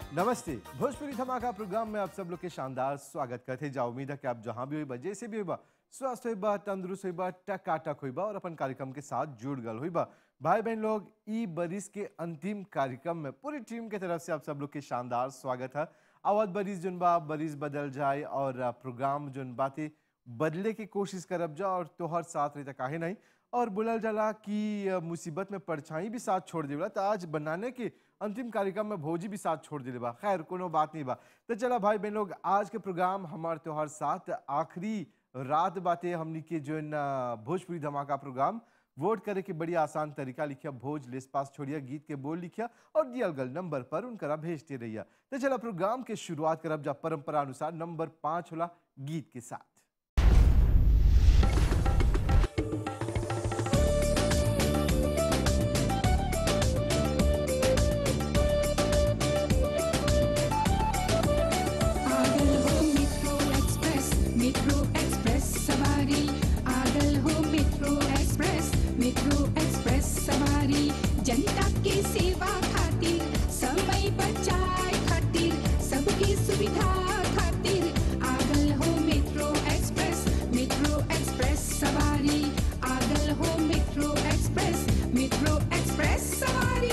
नमस्ते भोजपुरी धमाका प्रोग्राम में आप सब लोग के शानदार स्वागत करते जा उम्मीद है कि आप जहां भी होइबा जैसे भी होइबा स्वस्थ होइबा तंदुरुस्त होइबा टकाटक होइबा और अपन कार्यक्रम के साथ जुड़ गल होइबा भाई बहन लोग ई बरिस के अंतिम कार्यक्रम में पूरी टीम के तरफ से आप सब लोग के शानदार स्वागत है आवत बरिस जुन बा बरिस बदल जाए और आ, प्रोग्राम जुन बातें बदले की कोशिश करब जा और तोहर साथ रही काहे नहीं और बोलल जाला कि अ, मुसीबत में परछाई भी साथ छोड़ देला तो आज बनाने के अंतिम कार्यक्रम में भोजी भी साथ छोड़ दिले बा खैर कोनो बात नहीं बा तो चला भाई बहन लोग आज के प्रोग्राम हमार त्योहार साथ आखिरी रात बातें हमनी के जो न भोजपुरी धमाका प्रोग्राम वोट करे के बड़ी आसान तरीका लिखिया भोज लिस पास छोड़िया गीत के बोल लिखिया और दियल गल नंबर पर उनकरा भेजते रहिया तो चला प्रोग्राम के शुरुआत करब जा परंपरा अनुसार नंबर पाँच होला गीत के साथ आगल हो मेट्रो एक्सप्रेस मेट्रो एक्सप्रेस सवारी आगल हो मेट्रो एक्सप्रेस मेट्रो एक्सप्रेस सवारी जनता के सेवा खातिर समय बचाए खातिर सबकी सुविधा खातिर आगल हो मेट्रो एक्सप्रेस मेट्रो एक्सप्रेस सवारी आगल हो मेट्रो एक्सप्रेस मेट्रो एक्सप्रेस सवारी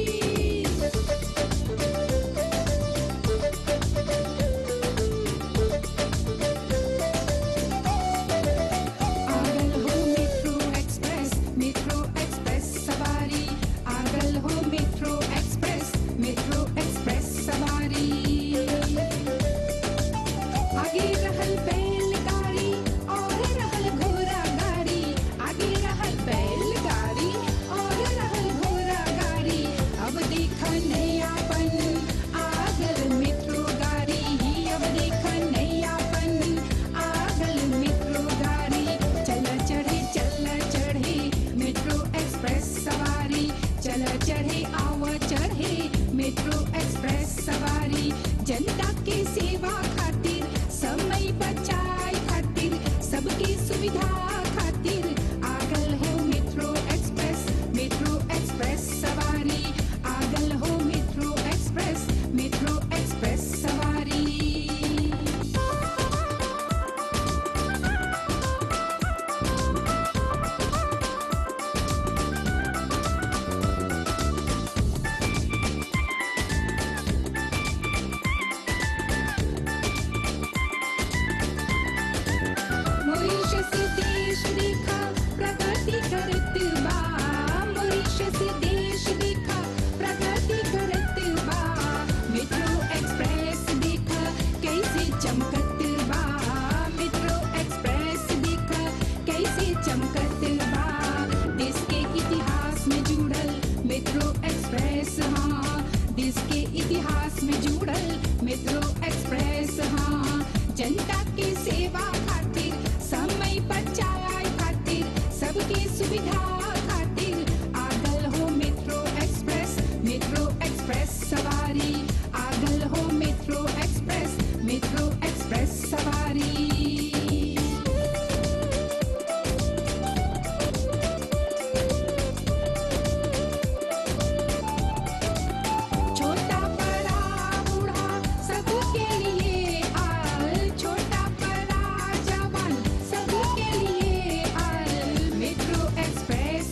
आगल हो मेट्रो एक्सप्रेस मेट्रो एक्सप्रेस सवारी आगल हो मेट्रो एक्सप्रेस मेट्रो एक्सप्रेस सवारी आगे रहल बैलगाड़ी और रहल घोड़ा गाड़ी आगे रहल बैलगाड़ी और रहल घोड़ा गाड़ी अब देख नयापन आगल मेट्रो गाड़ी अब देख नयापन आगल मेट्रो गाड़ी चल चढ़े चल चढ़े मेट्रो एक्सप्रेस सवारी चल चढ़े आव चढ़े मेट्रो एक्सप्रेस सवारी जनता के सेवा खातिर समय बचाए खातिर सबकी सुविधा खातिर आगल हो मेट्रो एक्सप्रेस मेट्रो एक्सप्रेस सवारी आगल हो मेट्रो एक्सप्रेस मेट्रो एक्सप्रेस सवारी मॉरिशस देश देखा प्रगति करत बा मॉरिशस देश देखा प्रगति करत बा मेट्रो एक्सप्रेस देखा कैसे चमकत बा मेट्रो एक्सप्रेस देखा कैसे चमकत बा देश के इतिहास में जुड़ल मेट्रो एक्सप्रेस हाँ देश के इतिहास में जुड़ल मेट्रो एक्सप्रेस हाँ जनता के सेवा खातिर समय बचाए खातिर सबकी सुविधा खातिर आगल हो मेट्रो एक्सप्रेस मेट्रो एक्सप्रेस सवारी आगल हो मेट्रो एक्सप्रेस मेट्रो एक्सप्रेस सवारी छोटा बड़ा बूढ़ा सबके लिए आल छोटा बड़ा जवान सबके लिए आल मेट्रो एक्सप्रेस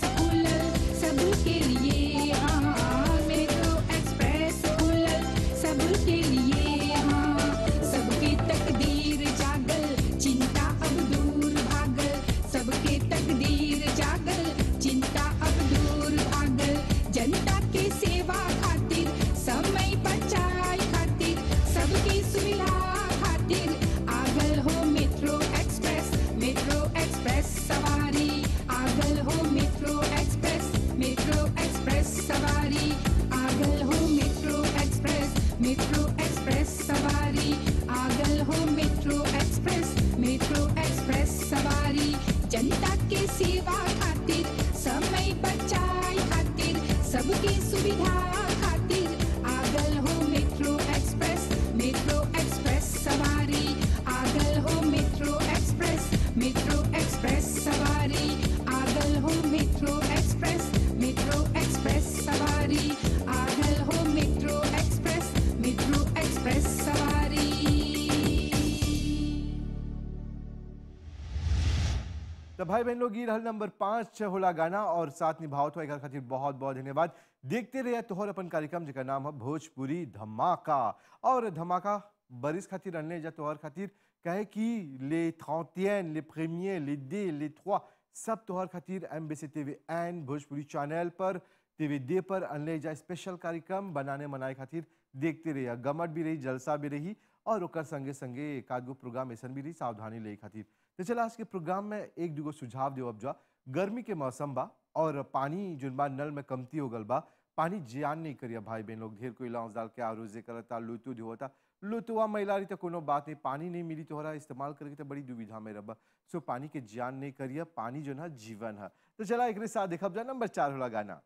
भाई बहन लोग ये रहल नंबर पाँच होला गाना और साथ निभावत हो एकर खातिर बहुत बहुत धन्यवाद देखते रहिए तोहर अपन कार्यक्रम जेकर नाम है भोजपुरी धमाका और धमाका बरिस खातिर अनले जा तोहर खातिर कहे कि ले ट्रंटियन ले प्रीमियर ले दे ले trois सब तोहर खातिर M B C T V N Bhojpuri channel पर टीवी डे पर अनले जा स्पेशल कार्यक्रम बनाने मनाए खातिर देखते रहिए गमट भी रही जलसा भी रही और ओकर संगे संगे एक आध गो प्रोग्राम ऐसा भी रही सावधानी ले खातिर तो चला आज के प्रोग्राम में एक दूगो सुझाव देव अब जा गर्मी के मौसम बा और पानी जोन बा नल में कमती हो गल बा पानी जियान नहीं करिया भाई बहन लोग ढेर कोई लौंस डाल के आरोजे करता लुतु धोता लुतुआ मैलारी तो कोनो बात नहीं पानी नहीं मिली तोहरा इस्तेमाल करके तो बड़ी दुविधा में रबा सो पानी के जियान नहीं करिया पानी जो है जीवन है तो चला एक साथ देखब जा नंबर चार होला गाना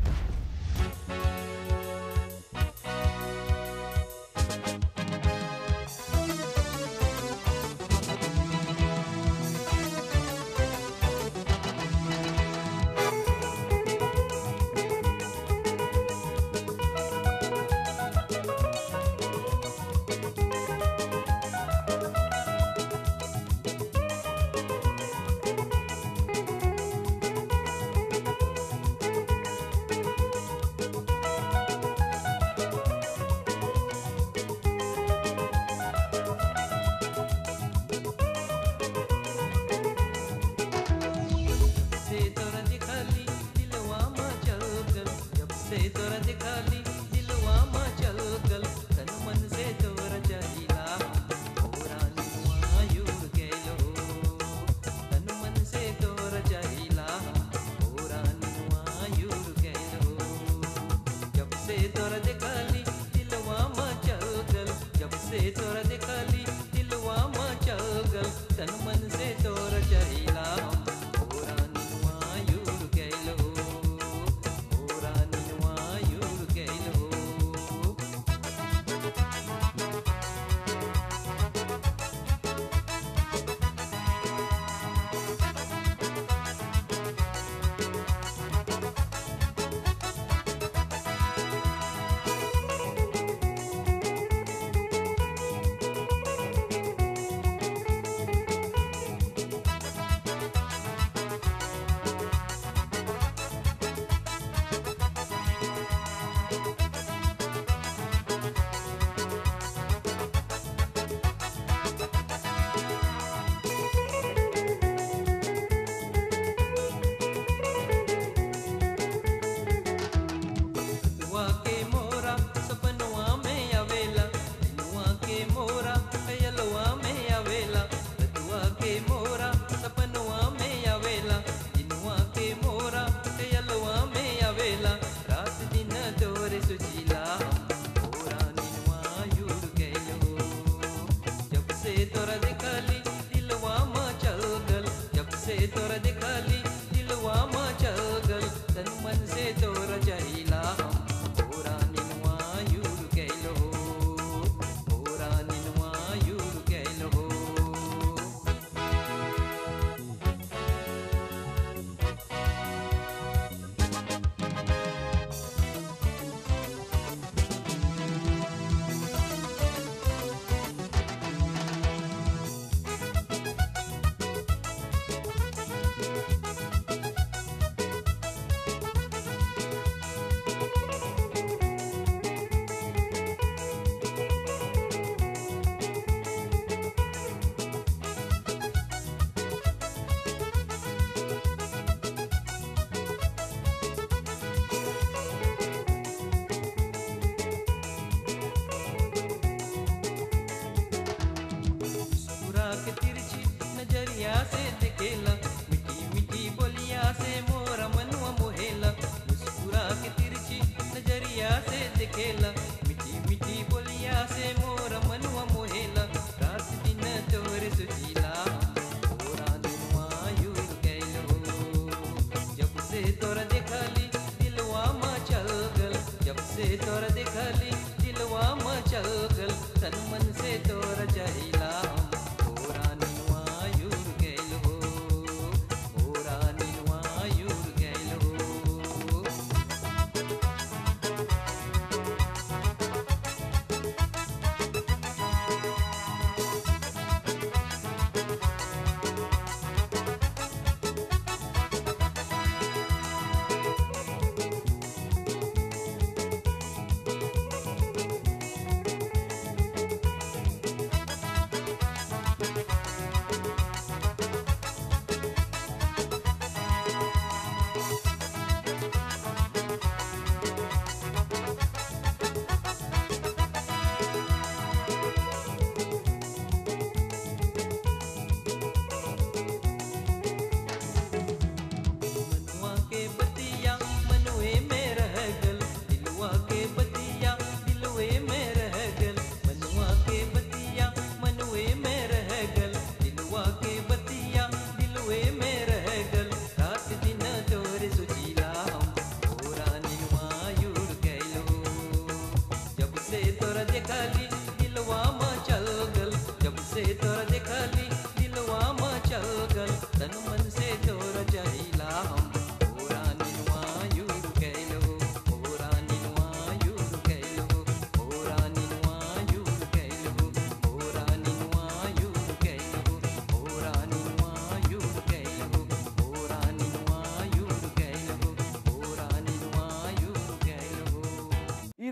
से तोरा दिखाली दिलवा में चल गल जब से तोरा दिखाली दिलवा में चल गल तन मन से तोरा चाहिला तोरा निवा युर गेलो तन मन से तोरा चाहिला तोरा निवा युर गेलो जब से तोरा दिखाली दिलवा में चल गल जब से तोरा दिखाली दिलवा में चल गल तन मन से तोरा चाहिला तोरा निवा युर गेलो तोरा निवा युर गेलो दुआ के मोरा सपनवा में आवेला दुआ के मोरा कयलवा में आवेला दुआ के मोरा सपनवा में आवेला दिनवा के मोरा कयलवा में आवेला रात दिन तोरे सुजीला तोरा निनवा युर गइलो जब से तोरा दिखाली दिलवा में चल गल जब से तोरा दिखाली दिलवा में चल गल तन मन से तोरा चाहिला तोरा निनवा युर गइलो तोरा निनवा युर गइलो मुस्कुरा के तिरछी नजरिया से दिखेला मिठी मिठी बोलिया से मोरा मनवा मोहेला मुस्कुरा के तिरछी नजरिया से दिखेला मिठी मिठी बोलिया से मोरा मनवा मोहेला रात दिन तोरे सुजीला तोरा दिलवा युर गइलो जब से तोरा दिखाली दिलवा में चल गल जब से तोरा दिखाली दिलवा में चल गल तन मन से तोरा चाहिला तोरा निवा युर गइलो तोरा निवा युर गइलो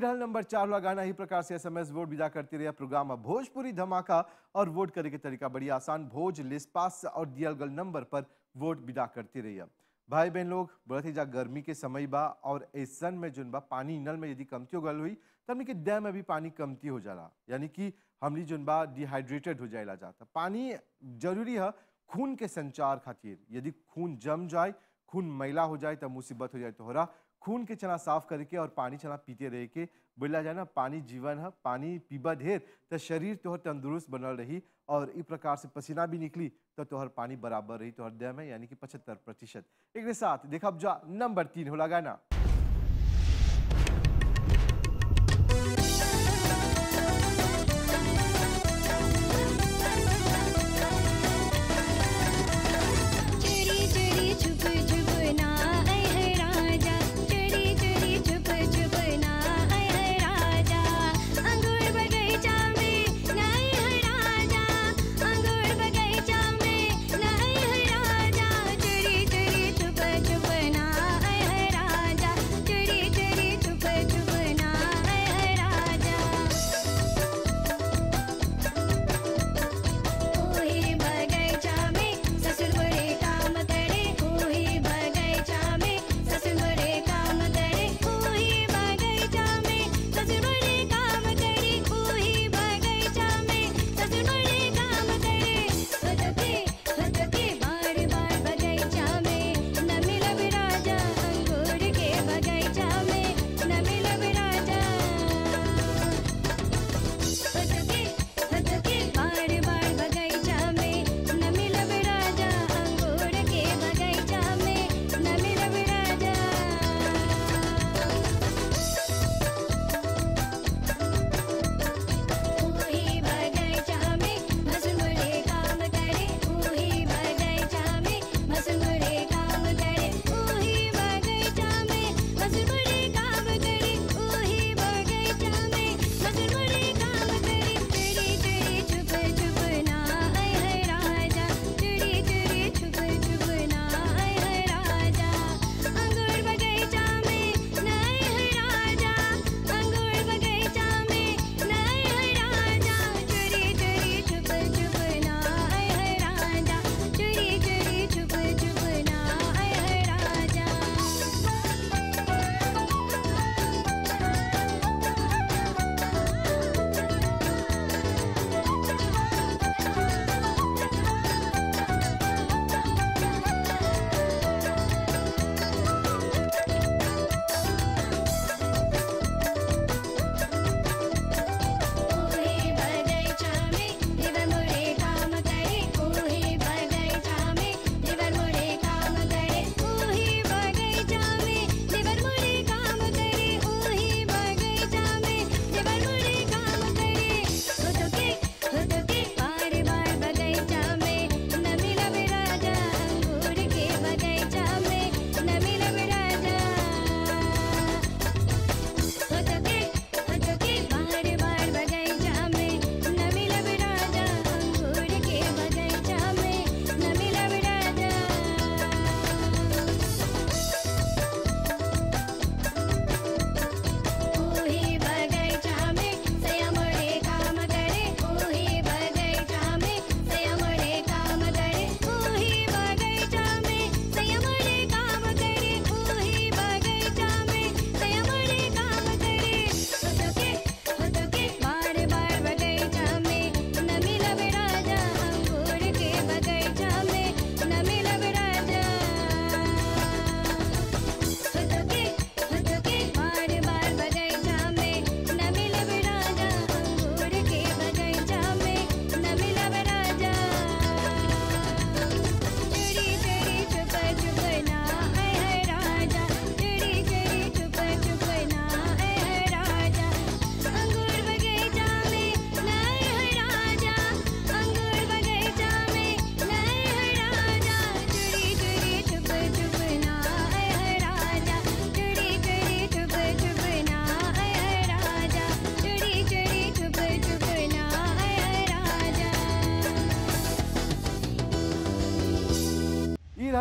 रहल नंबर चार वाला गाना ही प्रकार से एसएमएस वोट विदा करते रहे प्रोग्राम में भोजपुरी धमाका और वोट करे के तरीका बड़ी आसान भोज लिस्पास और दियल गल नंबर पर वोट विदा करते रहिए भाई बहन लोग बढ़त ही जा गर्मी के समय बा और ऐसन में जोन बा पानी नल में यदि कमती हो गल हुई तो हमनी के देह में भी पानी कमती हो जाला यानी कि हमनी जोन बा डिहाइड्रेटेड हो जाएला जाता पानी जरूरी है खून के संचार खातिर यदि खून जम जाए खून मैला हो जाए तब मुसीबत हो जाए तोहरा खून के चना साफ करके और पानी चना पीते रह के बोला जाए ना पानी जीवन है पानी पीबा ढेर तो शरीर तोहर तंदुरुस्त बनल रही और इस प्रकार से पसीना भी निकली तो तोहर पानी बराबर रही तोहर देह में यानी कि पचहत्तर प्रतिशत एक साथ देखा जा नंबर तीन होला गाना चोरी चोरी छुप छुप ना आए है राजा चोरी चोरी छुप छुप ना आए है राजा अंगूर बगीचा में नाई है राजा अंगूर बगीचा में नाई है राजा चोरी चोरी छुप छुप ना आए है राजा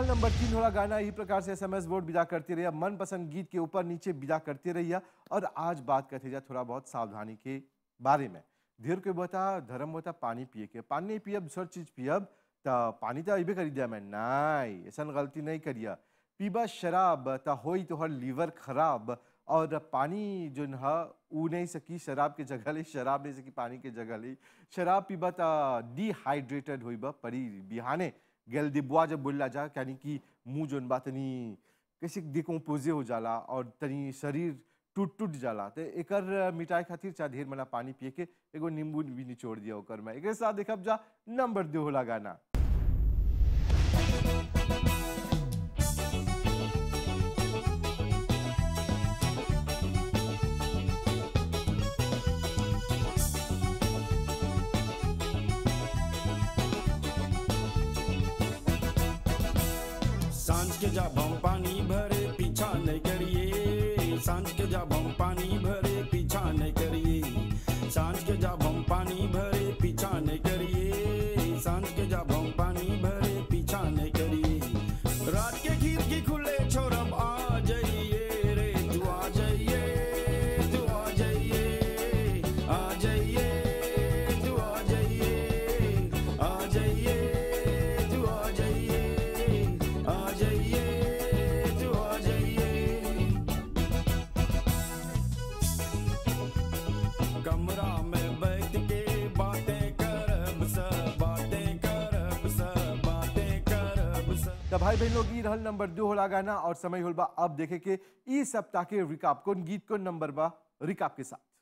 रहल नंबर तीन होला गाना इसी प्रकार से एसएमएस वोट विदा करते रहिए मनपसंद गीत के ऊपर नीचे विदा करते रहिए और आज बात करते जा थोड़ा बहुत सावधानी के बारे में धीर के बता धर्म होता पानी पिए के पानी नहीं पियब दूसर चीज पियब तो पानी तो अबे करी दिया मैं नहीं ऐसा गलती नहीं करिया पीबा शराब तो होई तोहर लीवर खराब और पानी जो है ऊ नहीं सकी शराब के जगह ली शराब नहीं सकी पानी के जगह ली शराब पीबा तो डिहाइड्रेटेड होइबा परी बिहाने गेल दिबुआ जब बोलला जा यानी कि मुंह जोन बा तनी कैसे डिकम्पोजे हो जाला और तनी शरीर टूट टूट जाला तो एकर मिटाई खातिर चाहे ढेर मना पानी पिए के एगो नींबू भी निचोड़ दिया ओकर में एक साथ देखब जा नंबर दो होला गाना सांझ के जब हम पानी भरे पीछा नहीं करिए सांझ के जब हम पानी भरे पीछा नहीं करिए सांझ के जब हम पानी भरे पीछा नहीं करिए सांझ के जब हम पानी भरे पीछा नहीं करिए रात के खिड़की खुले छोरब आ जाइए रे तू आ जाइए तू आ जाइए आ जाइए तू आ जाइए आ जाइए तू आ जाइए आ जाइए तू आ जाइए कमरा में बैठ के बातें करब सब बातें करब सब बातें करब सब तो भाई बहन लोग ई रहल नंबर दो होला गाना और समय होल बा अब देखे के ई सप्ताह के रिकाप कौन गीत कौन नंबर बा रिकाप के साथ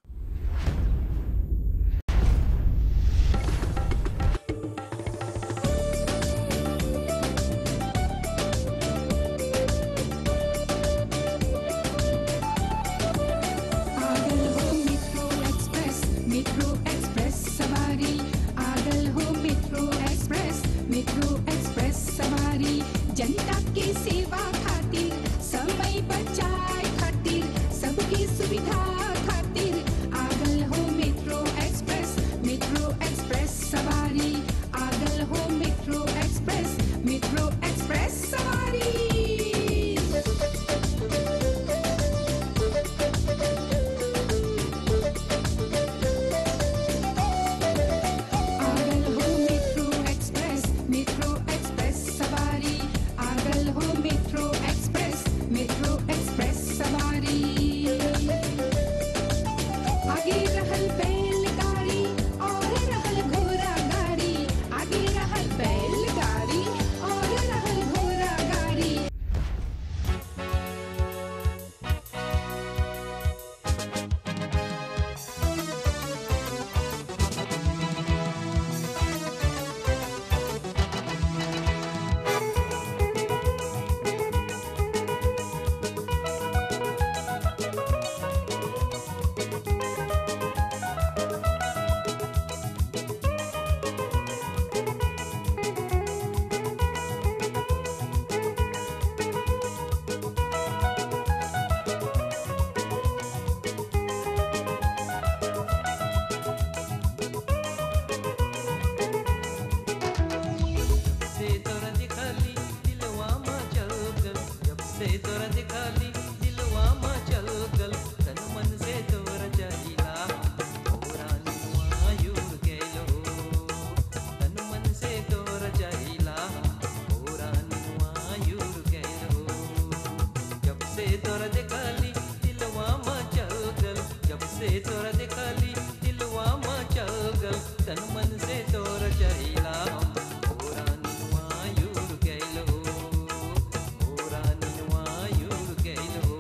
आगल हो मेट्रो एक्सप्रेस मेट्रो एक्सप्रेस सवारी आगल हो मेट्रो एक्सप्रेस मेट्रो एक्सप्रेस सवारी जनता के सेवा खातिर समय बचाए खातिर सबकी सुविधा खातिर आगल हो मेट्रो एक्सप्रेस मेट्रो एक्सप्रेस सवारी आगल हो मेट्रो एक्सप्रेस मेट्रो एक्सप्रेस सवारी आगल हो मेट्रो एक्सप्रेस मेट्रो एक्सप्रेस सवारी आगल हो मेट्रो एक्सप्रेस मेट्रो एक्सप्रेस सवारी आगे रहल बैलगाड़ी और रहल घोड़ा गाड़ी आगे रहल बैलगाड़ी और रहल घोड़ा गाड़ी से तोरा दिखाली दिलवा में चल गल जब से तोरा दिखाली दिलवा में चल गल तन मन से तोरा चाहिला ओरा नुआयुर गेलो तन मन से तोरा चाहिला ओरा नुआयुर गेलो जब से तोरा दिखाली दिलवा में चल गल जब से तोरा दिखाली दिलवा में चल गल तन मन से तोरा चाहिला ओरा नुआयुर गेलो ओरा नुआयुर गेलो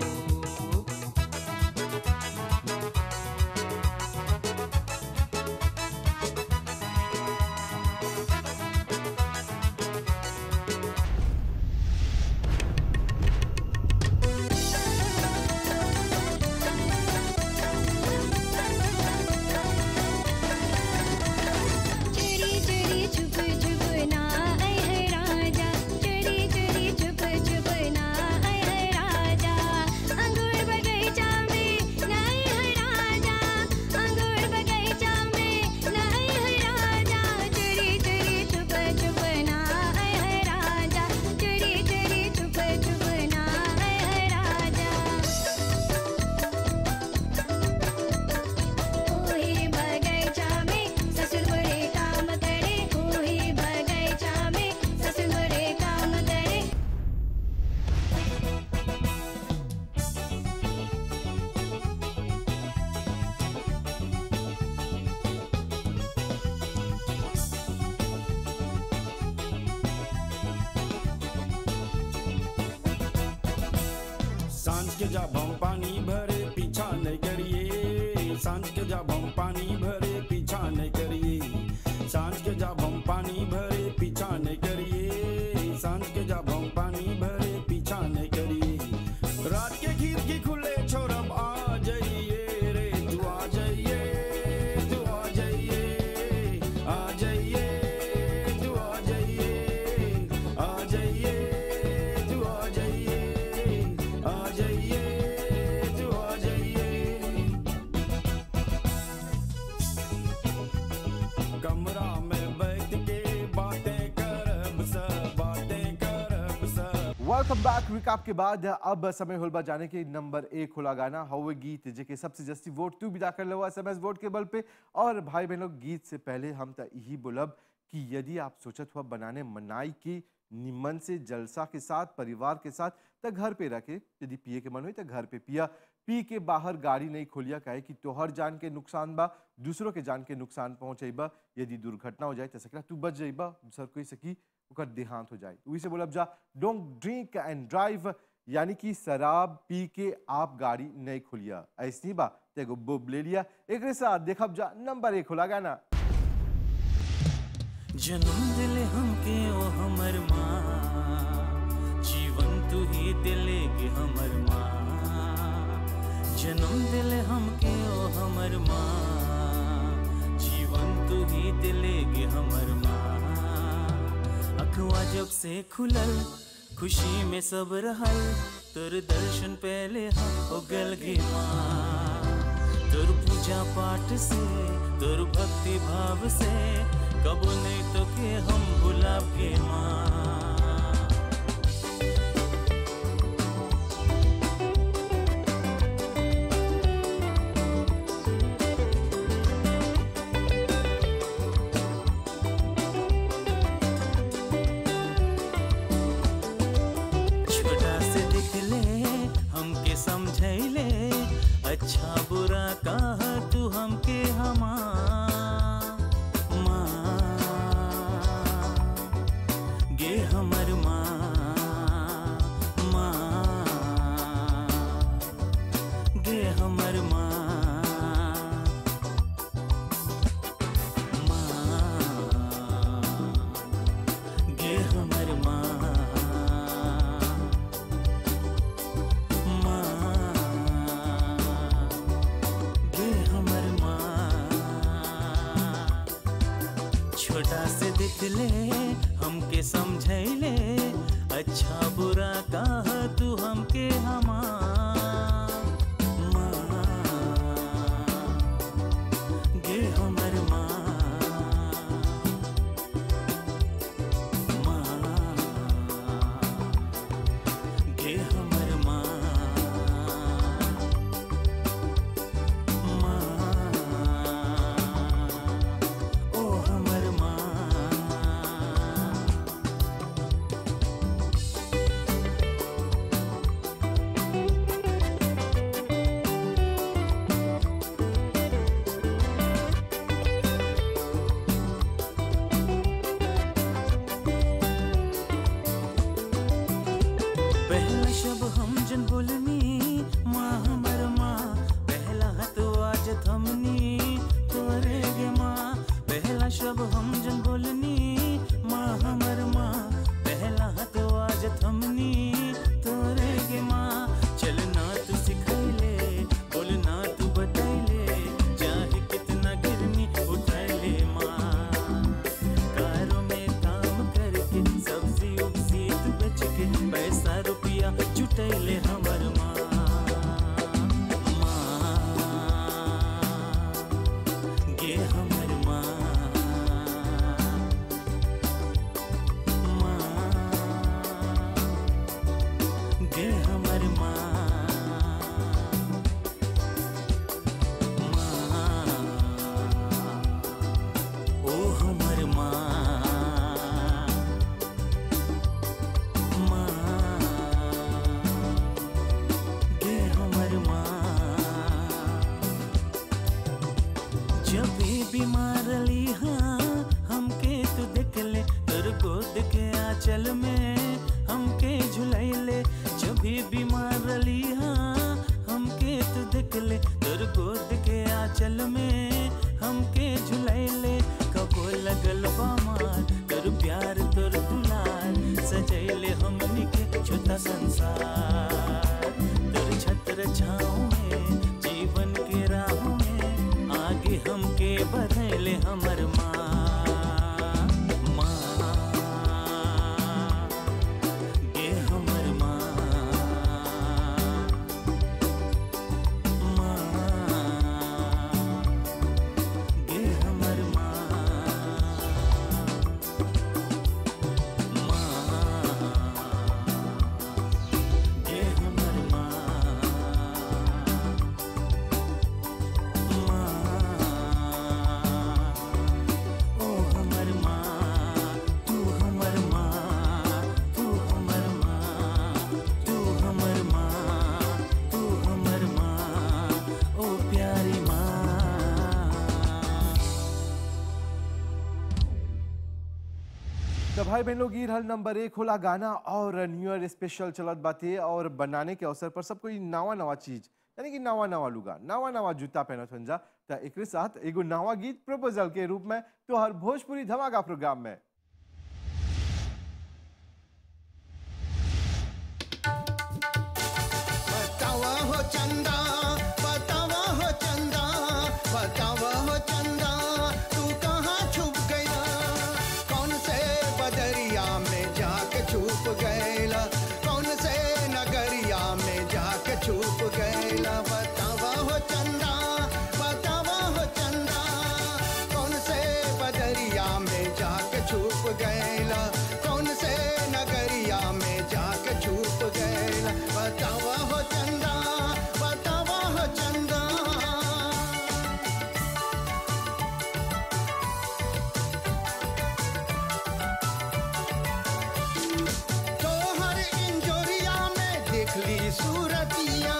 सांझ के जब हम पानी भरे पीछा नहीं करिए सांझ के जब हम पानी भरे पीछा नहीं करिए सांझ के जब हम पानी भरे पीछा नहीं करिए सांझ के जब हम पानी भरे पीछा नहीं करिए रात के खिड़की खुले छोरब आ जाइए रे तू आ जाइए तू आ जाइए आ जाइए तू आ जाइए आ जाइए तू आ जाइए आ जाइए तू आ जाइए कमरा में बैठ के बातें करब सब बातें करब सब वेलकम बैक रिकैप के बाद अब समय होल बा जाने के नंबर एक होला गाना हवे गीत जेके सबसे जस्ती वोट तू विदा कर लो एसएमएस वोट के बल पे और भाई बहनों गीत से पहले हम त यही बोलब कि यदि आप सोचत हुआ बनाने मनाई की निमन से जलसा के साथ परिवार के साथ त घर पे रखे यदि पिए के मन हो तो घर पे पिया पी के बाहर गाड़ी नहीं खोलिया काहे कि तोहर जान के नुकसान बा दूसरों के जान के नुकसान पहुंचेबा यदि दुर्घटना हो जाए तो सकला तू बच जाइबा दूसर कोई सकी ओकर देहांत हो जाए वही से बोलब जा डोंट ड्रिंक एंड ड्राइव यानी कि शराब पी के आप गाड़ी नहीं खोलिया ऐसी बा तो एगो बुब ले लिया एक साथ देखब जा नंबर एक होला गाना जन्म दिले हमके ओ हमर माँ जीवन तू ही दिले के हमर माँ जन्म दिले हमके ओ हमर माँ जीवन तू ही दिले के हमर माँ अखवा जब से खुलल खुशी में सब रहल तोर दर्शन पहले हम हो गल गे माँ तोर पूजा पाठ से तोर भक्ति भाव से कबो नहीं तो के हम भुलाब के माँ छोटा से दिख ले हमके समझैले अच्छा बुरा कहा तू हमके हमा माँ गे हमर माँ माँ गे हमर माँ माँ गे हमर माँ माँ गे हमर माँ छोटा से दिख ले हमके समझैले अच्छा बुरा कहा तू हमके हमा माँ गे हमर माँ माँ गे हमर माँ माँ ओ हमर माँ पहला शब हम जन बोलनी माँ हमर माँ पहला हत आज थमनी तोरे गे माँ पहला शब हम जन बोलनी माँ हमर माँ पहला हत आज थमनी तोरे गे माँ चलना तू सिखैले बोलना तू बतैले चाहे कितना गिरनी उठैले माँ कारों में काम करके सब्जी उब्जी तू बेच के पैसा रुपया जुटैले हमर माँ माँ गे हमर माँ माँ गे हमर माँ माँ ओ हमर माँ माँ गे हमर माँ जब भी बीमार रही हाँ हमके तू देख ले तोर गोद के आंचल में हमके झुलैले जब भी बीमार मारली हाँ हमके तू देख ले तोर गोद के आंचल में हमके झुलैले कबो लगल बामार तोर प्यार तोर दुलार सजैले हमनी के छोटा संसार तोर छत्र छाँव में जीवन के राह में आगे हमके बढ़ैले हमर माँ माँ गे हमर माँ माँ गे हमर माँ माँ गे हमर माँ माँ ओ हमर माँ तू हमर माँ तू हमर माँ तू हमर माँ तू हमर माँ ओ प्यारी माँ तो भाई बहन लोग ये रहल नंबर एक होला गाना और न्यू ईयर स्पेशल चलत बाते और बनाने के अवसर पर सब कोई नवा नवा चीज यानी कि नवा नवा लुगा नवा नवा जूता पहनत हन जा तो एक साथ एगो नवा गीत प्रपोजल के रूप में तो हर भोजपुरी धमाका प्रोग्राम में बतावा हो चंदा बतावा हो चंदा बतावा हो चंदा तू कहाँ छुप गया कौन से बदरिया में जाके छुप गैला कौन से नगरिया में जाके छुप गैला बतावा हो चंदा बतावा हो चंदा कौन से बदरिया में जाके छुप गैला कौन से नगरिया में जाके छुप गैला बतावा हो चंदा बतावा हो चंदा तोहर इंजोरिया में देखली सूरतिया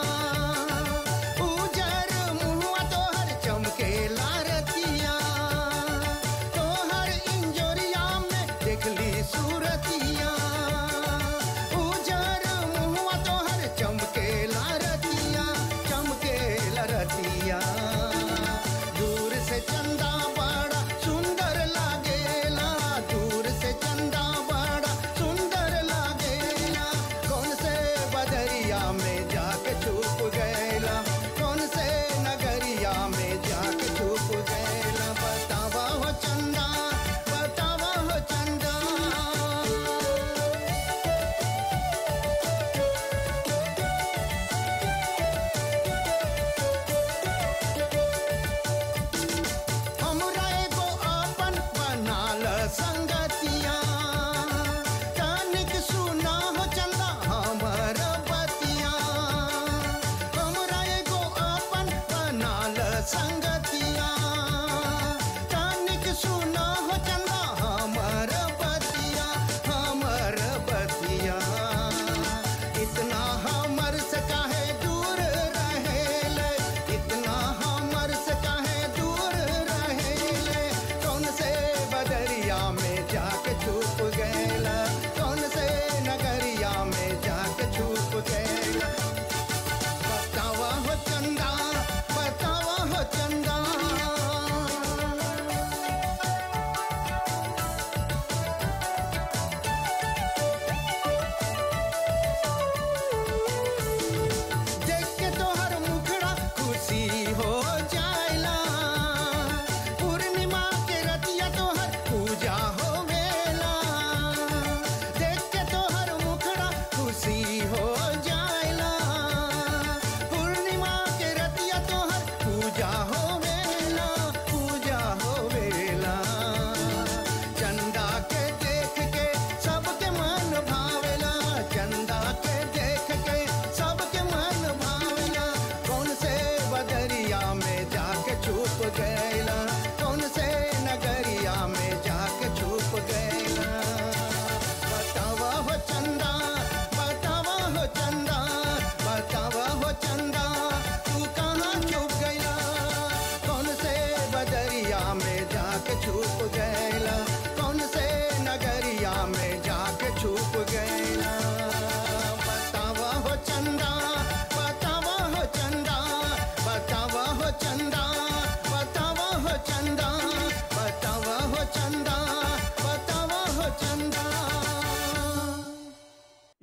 उजर मुहुआ तोहर चमके लारतिया तोहर इंजोरिया में देखली सूरतिया उजर मुहुआ तोहर चमके लारतिया चमके लारतिया दूर से चंदा बड़ा सुंदर लागेला दूर से चंदा बड़ा सुंदर लागेला कौन से बदरिया में जाके छुप गए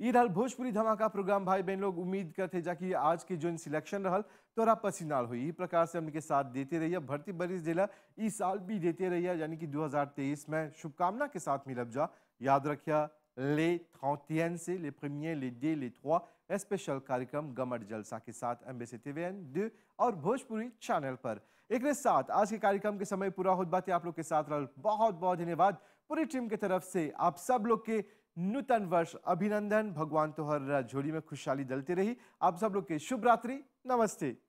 ये रहल भोजपुरी धमाका प्रोग्राम भाई बहन लोग उम्मीद करते जा कि आज के जो सिलेक्शन रहल तोरा पसीनाल हुई ई प्रकार से हमने के साथ देते रहिए भर्ती बरिस जिला इस साल भी देते रहिए यानी कि 2023 में शुभकामना के साथ मिलब जा याद रखिया ले 31 से les premiers les deux les trois special कार्यक्रम गमट जलसा के साथ एमबीसी टीवीएन दो और भोजपुरी चैनल पर एक साथ आज के कार्यक्रम के समय पूरा होत बातें आप लोग के साथ रहल बहुत बहुत धन्यवाद पूरी टीम की तरफ से आप सब लोग के नूतन वर्ष अभिनंदन भगवान तोहर झोली में खुशहाली दलते रही आप सब लोग के शुभ रात्रि नमस्ते